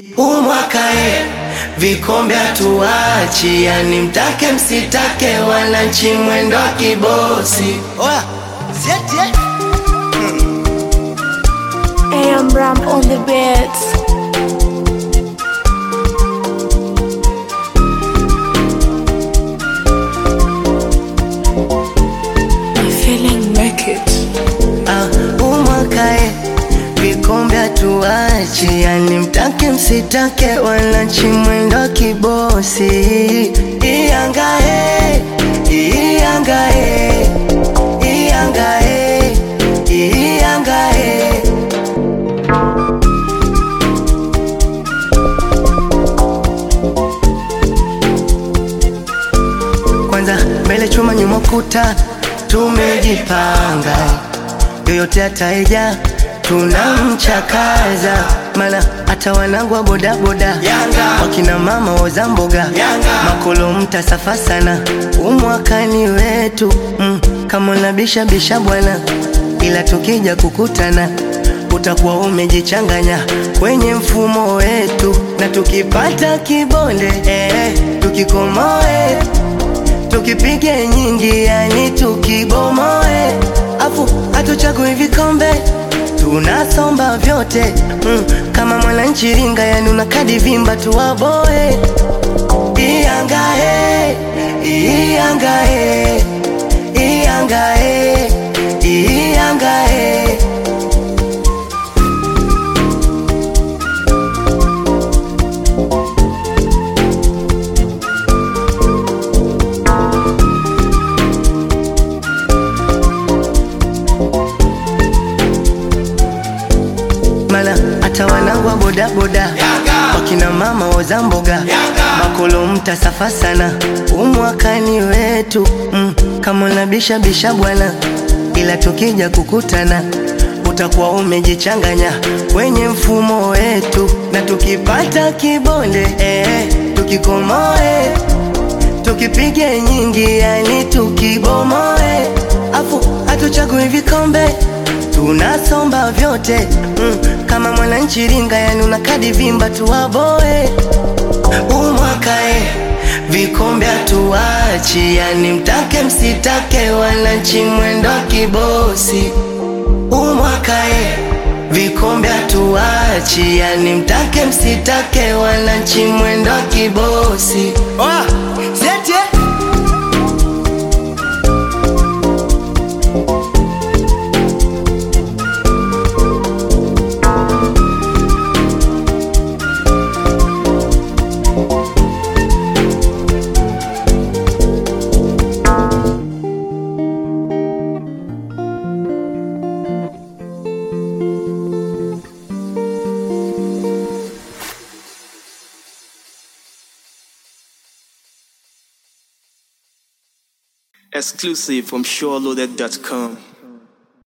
huu mwaka e, vikombe hatuachi, yani mtake msitake, wananchi mwendo wa kibosi. Oya, sieti eh? AM Ram on the beats. I'm feeling naked. Ah, huu mwaka e, vikombe hatuachi, yani mtake msitake, wananchi mwendo wa kibosi. Iyanga e, iyanga e, iyanga e, iyanga e. Kwanza mbele chuma nyuma kuta, tumejipanga yoyote ataeja tunamchakaza, mana hata wanangu wa bodaboda wakina mama woza mboga makolo mtasafa sana, umwakani wetu mm, kama unabisha bisha bwana, ila tukija kukutana utakuwa umejichanganya kwenye mfumo wetu, na tukipata kibonde eh, tukikomoe tukipige nyingi, yani tukibomoe, afu hatuchagui vikombe tunasomba vyote mm, kama mwananchi ringa, yani una kadi vimba tuwaboe. Iyangae, iyangae, iyangae, iyangae. mana hata wanangu wa bodaboda wakina mama woza mboga makolo mtasafa sana, umwakani wetu mm, kama unabisha bisha bwana, ila tukija kukutana utakuwa umejichanganya kwenye mfumo wetu, na tukipata kibonde eh, tukikomoe tukipige nyingi, yani tukibomoe, afu hatuchagui vikombe tunasomba vyote mm, kama mwananchi ringa, yani una kadi vimba tuwaboe. Umwakae vikombe hatuachi, yani mtake msitake, wananchi mwendo wa kibosi. Umwakae vikombe hatuachi, yani mtake msitake, wananchi mwendo wa kibosi. Oya, sieti eh? Exclusive from SureLoaded.com.